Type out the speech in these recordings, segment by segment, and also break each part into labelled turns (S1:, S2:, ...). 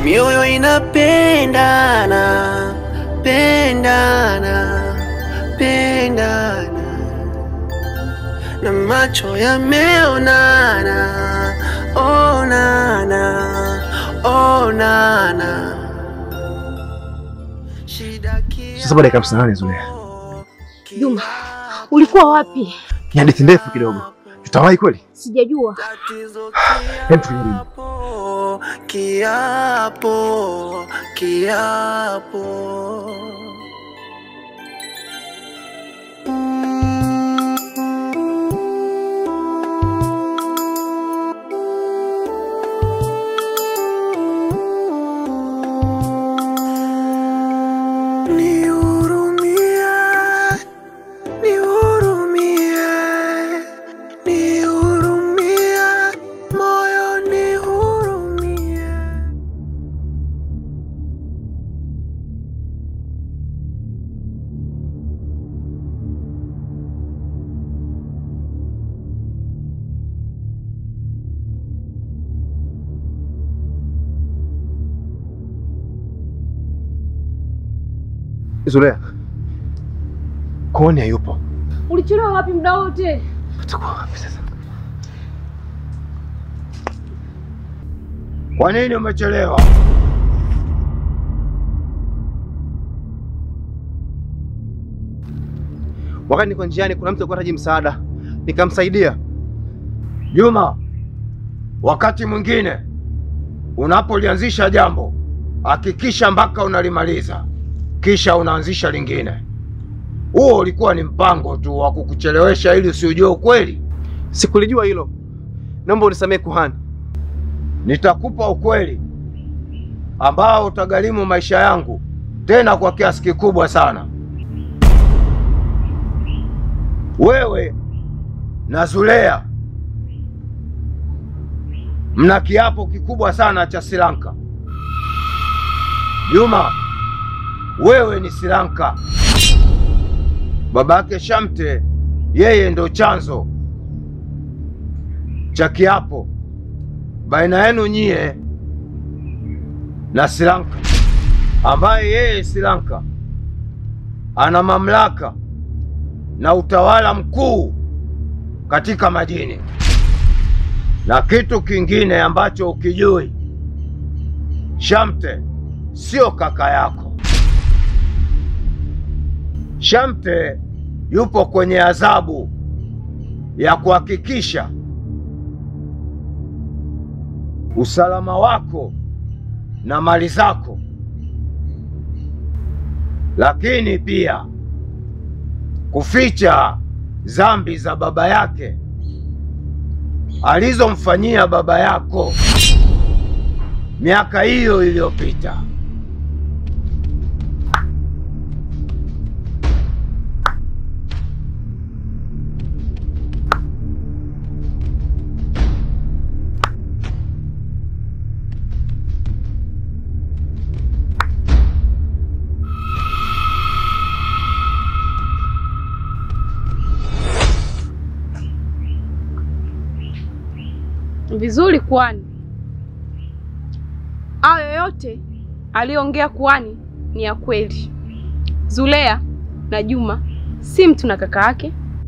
S1: mioyo inapendana, pendana, pendana, na macho yameonana, onana, onana. Shida
S2: Sasa baada ya dakika 58 Zulea.
S3: Juma, ulikuwa wapi?
S2: Ni hadithi ndefu kidogo. Tutawahi kweli?
S3: Sijajua.
S1: Tatizo
S2: Hem, tujaribu.
S1: kiapo, kiapo, kiapo. Nihurumie, nihurumie, nihurumie, moyo nihurumie.
S2: Zulea. Kooni hayupo.
S3: Ulichelewa wapi muda wote?
S2: Atakuwa wapi sasa?
S4: Kwa nini umechelewa?
S2: Wakati niko njiani kuna mtu alikuwa anahitaji msaada. Nikamsaidia.
S4: Juma, wakati mwingine unapolianzisha jambo hakikisha mpaka unalimaliza, kisha unaanzisha lingine. Huo ulikuwa ni mpango tu wa kukuchelewesha ili usiujue ukweli.
S2: Sikulijua hilo. Naomba unisamehe kuhani.
S4: Nitakupa ukweli ambao utagharimu maisha yangu, tena kwa kiasi kikubwa sana. Wewe na Zulea mna kiapo kikubwa sana cha Sri Lanka. Juma, wewe ni Sri Lanka. Babake Shamte yeye ndo chanzo cha kiapo baina yenu nyie na Sri Lanka, ambaye yeye Sri Lanka ana mamlaka na utawala mkuu katika majini. Na kitu kingine ambacho ukijui, Shamte sio kaka yako. Shamte yupo kwenye adhabu ya kuhakikisha usalama wako na mali zako, lakini pia kuficha dhambi za baba yake alizomfanyia baba yako miaka hiyo iliyopita.
S3: Vizuri kuhani. Hayo yote aliyoongea kuhani ni ya kweli. Zulea na Juma si mtu na kaka yake.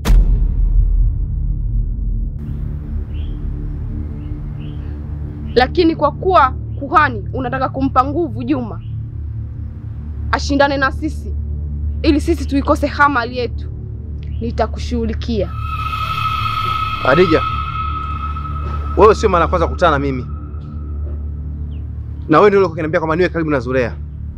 S3: Lakini kwa kuwa kuhani unataka kumpa nguvu Juma ashindane na sisi ili sisi tuikose hamali yetu, nitakushughulikia.
S2: Hadija, wewe sio mara ya kwanza kukutana na mimi, na wewe ndio ulikuwa ukiniambia kwamba niwe karibu na Zulea.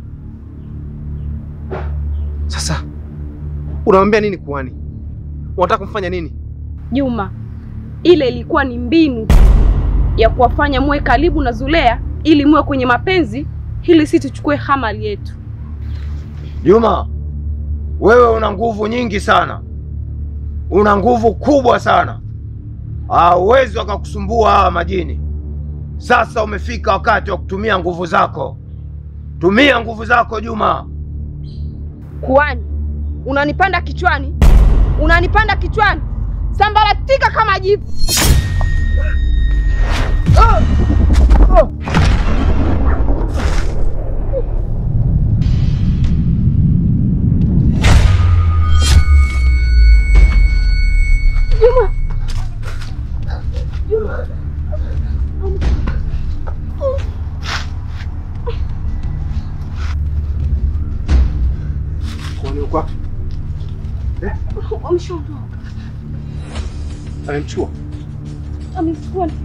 S2: Sasa unamwambia nini kuhani? Unataka kumfanya nini?
S3: Juma, ile ilikuwa ni mbinu ya kuwafanya muwe karibu na Zulea ili muwe kwenye mapenzi ili si tuchukue hamali yetu.
S4: Juma, wewe una nguvu nyingi sana, una nguvu kubwa sana, hauwezi wakakusumbua hawa majini. Sasa umefika wakati wa kutumia nguvu zako. Tumia nguvu zako Juma.
S3: Kuhani, unanipanda kichwani, unanipanda kichwani, sambaratika kama jivu.
S2: Yuko wapi?
S3: Wameshaondoka.
S2: Amemchua.
S3: Amechukua ndio.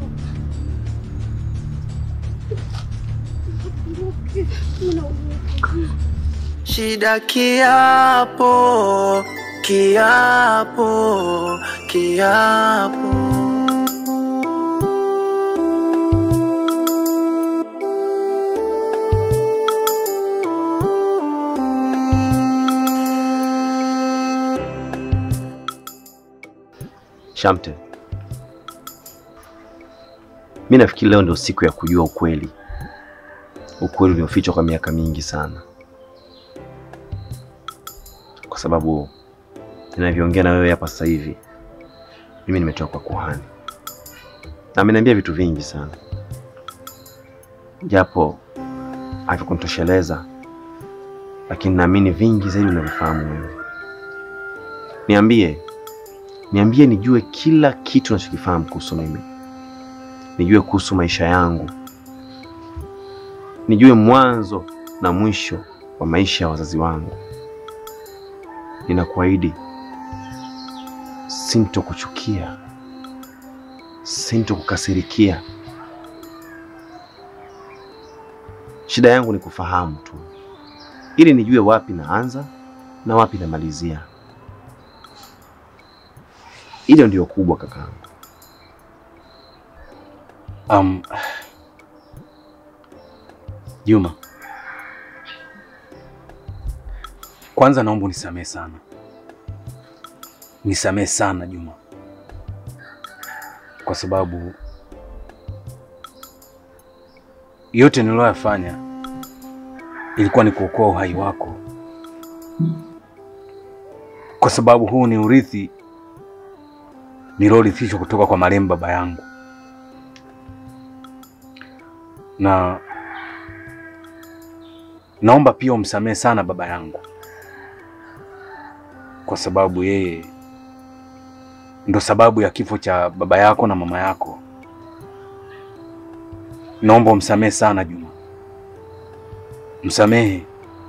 S1: Shida kiapo, kiapo, kiapo.
S5: Shamte, mi nafikiri leo ndio siku ya kujua ukweli, ukweli uliofichwa kwa miaka mingi sana, kwa sababu ninavyoongea na wewe hapa sasa hivi, mimi nimetoka kwa kuhani na ameniambia vitu vingi sana, japo havikuntosheleza, lakini naamini vingi zaidi unavifahamu wewe. Niambie, niambie nijue kila kitu unachokifahamu kuhusu mimi, nijue kuhusu maisha yangu, nijue mwanzo na mwisho wa maisha ya wazazi wangu. Ninakuahidi sintokuchukia, sintokukasirikia. Shida yangu ni kufahamu tu, ili nijue wapi naanza na wapi namalizia. Hilo ndio kubwa kakaangu.
S6: Um, Juma, kwanza naomba unisamehe sana, nisamehe sana Juma, kwa sababu yote niliyoyafanya ilikuwa ni kuokoa uhai wako, kwa sababu huu ni urithi niliorithishwa kutoka kwa marehemu baba yangu, na naomba pia umsamehe sana baba yangu, kwa sababu yeye ndo sababu ya kifo cha baba yako na mama yako. Naomba umsamehe sana Juma, msamehe.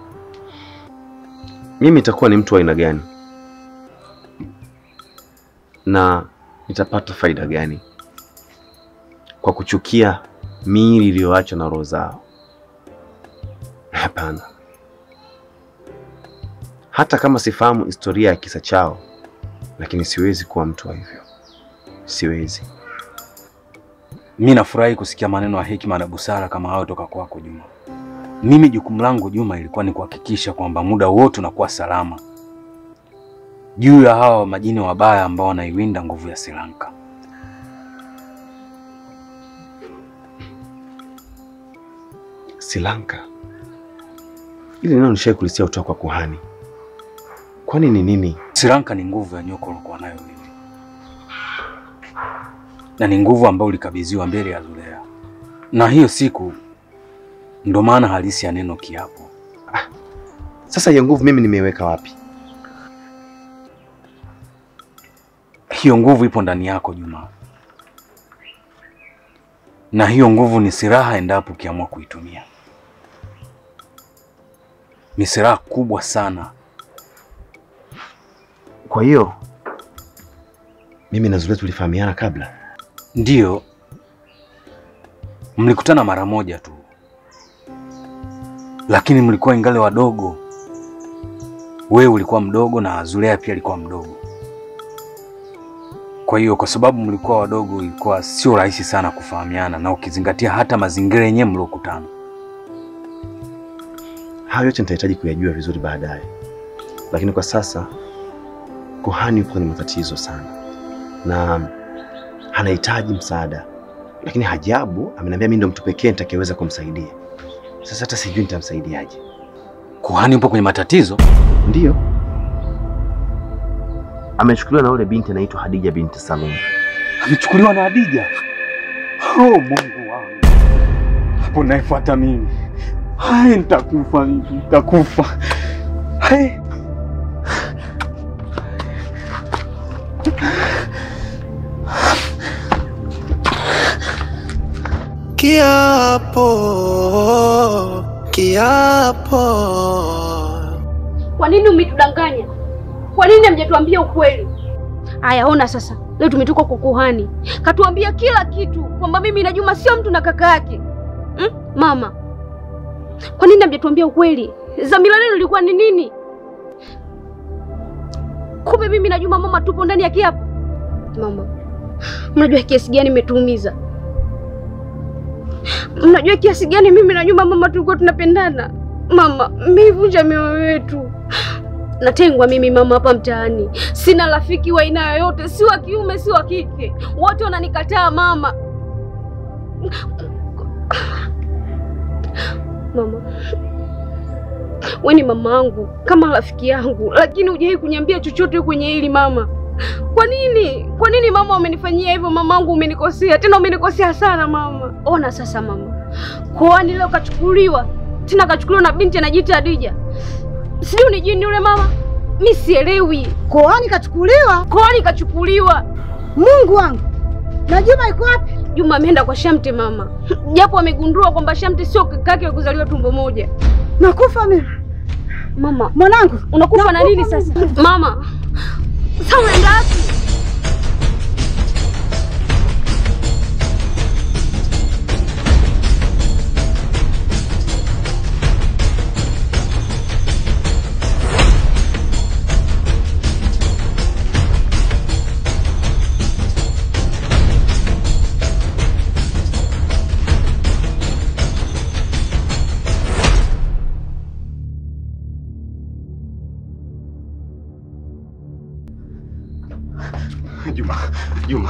S5: Mimi nitakuwa ni mtu wa aina gani na nitapata faida gani kwa kuchukia miili iliyoachwa na roho zao? Hapana. Hata kama sifahamu historia ya kisa chao, lakini siwezi kuwa mtu wa hivyo, siwezi.
S6: Mi nafurahi kusikia maneno ya hekima na busara kama hayo toka kwako Juma. Mimi jukumu langu Juma ilikuwa ni kuhakikisha kwamba muda wote unakuwa salama juu ya hawa majini wabaya ambao wanaiwinda nguvu ya Sri Lanka.
S5: Sri Lanka, ili neno nishai kulisikia kutoka kwa kuhani. Kwani ni nini?
S6: Sri Lanka ni nguvu ya nyoka uliokuwa nayo wewe, na ni nguvu ambayo ulikabidhiwa mbele ya Zulea, na hiyo siku ndo maana halisi ya neno kiapo.
S5: Sasa hiyo nguvu mimi nimeiweka wapi?
S6: Hiyo nguvu ipo ndani yako Juma, na hiyo nguvu ni silaha endapo ukiamua kuitumia. Ni silaha kubwa sana.
S5: Kwa hiyo mimi na Zulet tulifahamiana kabla?
S6: Ndiyo, mlikutana mara moja tu, lakini mlikuwa ingali wadogo. Wewe ulikuwa mdogo na Zulea pia alikuwa mdogo. Kwa hiyo kwa sababu mlikuwa wadogo, ilikuwa sio rahisi sana kufahamiana, na ukizingatia hata mazingira yenyewe mliokutana.
S5: Hayo yote nitahitaji kuyajua vizuri baadaye, lakini kwa sasa kuhani yupo kwenye matatizo sana na anahitaji msaada, lakini hajabu ameniambia mimi ndo mtu pekee nitakayeweza kumsaidia. Sasa hata sijui nitamsaidiaje.
S6: Kuhani upo kwenye matatizo?
S5: Ndiyo, amechukuliwa na yule binti anaitwa Hadija binti Salum.
S6: Amechukuliwa na Hadija? Oh, Mungu wangu, hapo naifuata mimi. Hai, nitakufa mimi, nitakufa. Hai.
S1: Kiapo, kiapo.
S7: Kwa nini umetudanganya? Kwa nini hamjatuambia ukweli? Aya, ona sasa, leo tumetoka kwa kuhani, katuambia kila kitu kwamba mimi na Juma sio mtu na kaka yake. Hmm? Mama, kwa nini hamjatuambia ukweli? Dhamira lenu lilikuwa ni nini? Kumbe mimi na Juma mama tupo ndani ya kiapo. Mama, mnajua kiasi gani imetuumiza? Mnajua kiasi gani mimi na Juma mama tulikuwa tunapendana? Mama, mmeivunja mioyo yetu. Natengwa mimi mama hapa mtaani, sina rafiki wa aina yoyote, si wa kiume si wa kike, wote wananikataa mama. Mama, we ni mama yangu kama rafiki yangu, lakini hujawahi kuniambia chochote kwenye hili mama. Kwa nini? Kwa nini mama umenifanyia hivyo? Mamangu, umenikosea tena, umenikosea sana mama. Ona sasa mama, koani leo kachukuliwa tena, kachukuliwa na binti anajiita Hadija, sijui ni jini yule mama, mi sielewi.
S8: Koani kachukuliwa?
S7: Koani kachukuliwa.
S8: Mungu wangu, na Juma yuko wapi?
S7: Juma ameenda kwa Shamte mama, japo amegundua kwamba Shamte sio kakake wa kuzaliwa tumbo moja.
S8: Nakufa mimi
S7: Mama,
S8: mwanangu,
S7: unakufa na nini sasa mama? Sasa unaenda wapi?
S5: Juma, Juma.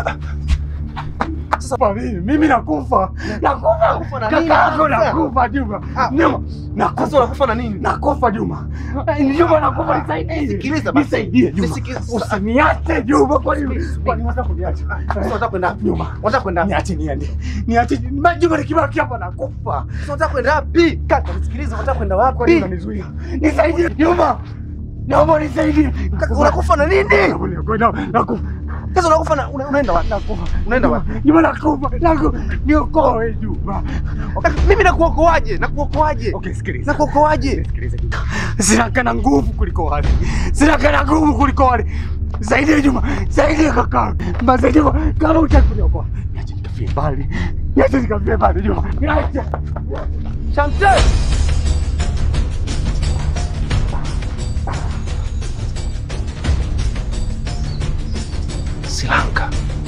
S9: Sasa kwa mimi mimi nakufa. Nakufa.
S2: Kufa na nini?
S9: Kaka yako
S2: Sasa?
S9: nakufa Juma.
S2: Ah,
S9: Juma.
S2: Sasa
S9: Nakufa.
S2: unakufa na nini?
S9: Nakufa Juma. Eh, Juma nakufa nisaidie.
S2: Sikiliza basi.
S9: Nisaidie Juma.
S2: Nisikilize.
S9: Usiniache Juma kwa nini? Kwa nini unataka kuniacha?
S2: Sasa unataka kwenda wapi?
S9: Juma.
S2: Unataka kwenda wapi?
S9: Niache niende. Niache Ma- Juma nikibaki hapa nakufa.
S2: Sasa unataka kwenda wapi? Kaka, nisikilize, unataka kwenda
S9: Kwa nini
S2: wapi?
S9: unanizuia? Nisaidie Juma. Naomba nisaidie.
S2: Kaka, unakufa na nini?
S9: Nakufa. Nakufa.
S2: Sasa unakufa na una- unaenda wapi?
S9: Nakufa.
S2: Unaenda wapi?
S9: Juma nakufa. Nakufa. Niokoe Juma.
S2: Kaka, Mimi nakuokoaje? Nakuokoaje?
S9: Okay, sikiliza.
S2: Nakuokoaje?
S9: Sikiliza Juma. Sina kana nguvu kuliko wale. Sina kana nguvu kuliko wale. Zaidi Juma, zaidi kaka. Basi Juma, kama utaki kuniokoa, niache nikafie mbali. Niache nikafie mbali Juma. Niache.
S2: Shamte!
S5: Silanka.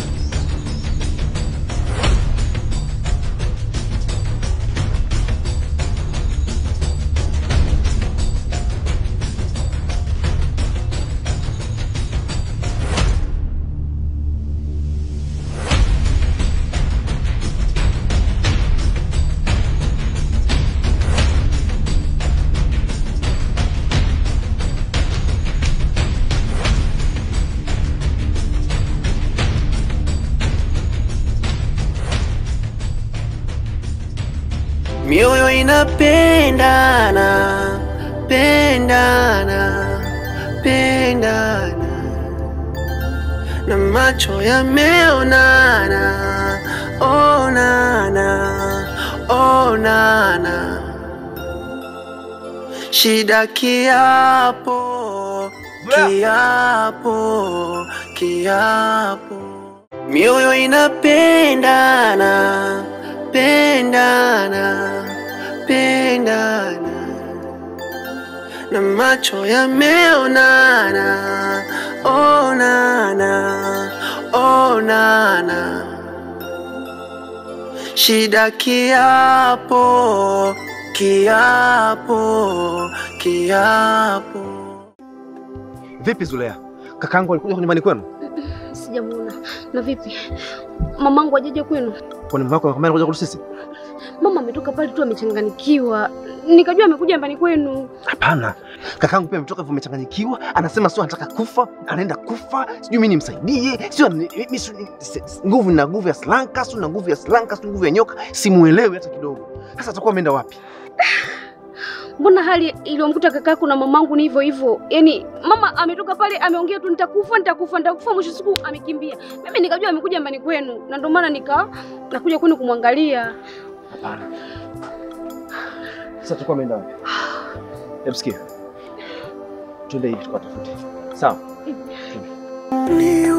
S1: Mioyo inapendana, pendana, pendana, na macho yameonana, onana, onana. Shida kiapo, kiapo, kiapo. Mioyo inapendana, pendana, pendana, na macho yameonana, onana, onana. Shida kiapo, kiapo, kiapo.
S2: Vipi Zulea? Kakaangu alikuja kwa nyumbani kwenu?
S7: Sijamuona. Na vipi? Mamangu ajaje kwenu?
S2: Kwani mama yako amekwambia anakuja kwetu sisi?
S7: Mama ametoka pale tu amechanganyikiwa. Nikajua amekuja nyumbani kwenu.
S2: Hapana. Kakaangu pia ametoka hivyo amechanganyikiwa, anasema sio anataka kufa, anaenda kufa, sijui mimi nimsaidie, sio ni- mimi sio ni- si- si- nguvu na nguvu ya slanka, sio na nguvu ya slanka, sio nguvu ya nyoka, simuelewi hata kidogo. Sasa atakuwa ameenda wapi?
S7: Mbona hali iliyomkuta kakaku na mamangu ni hivyo hivyo? Yaani mama ametoka pale ameongea tu nitakufa, nitakufa, nitakufa, mwisho siku amekimbia. Mimi nikajua amekuja nyumbani kwenu na ndio maana nika nakuja kwenu kumwangalia.
S2: Hapana. Sasa atakuwa ameenda wapi? Hebu sikia. twende hivi tukatafute. Sawa?
S1: Ni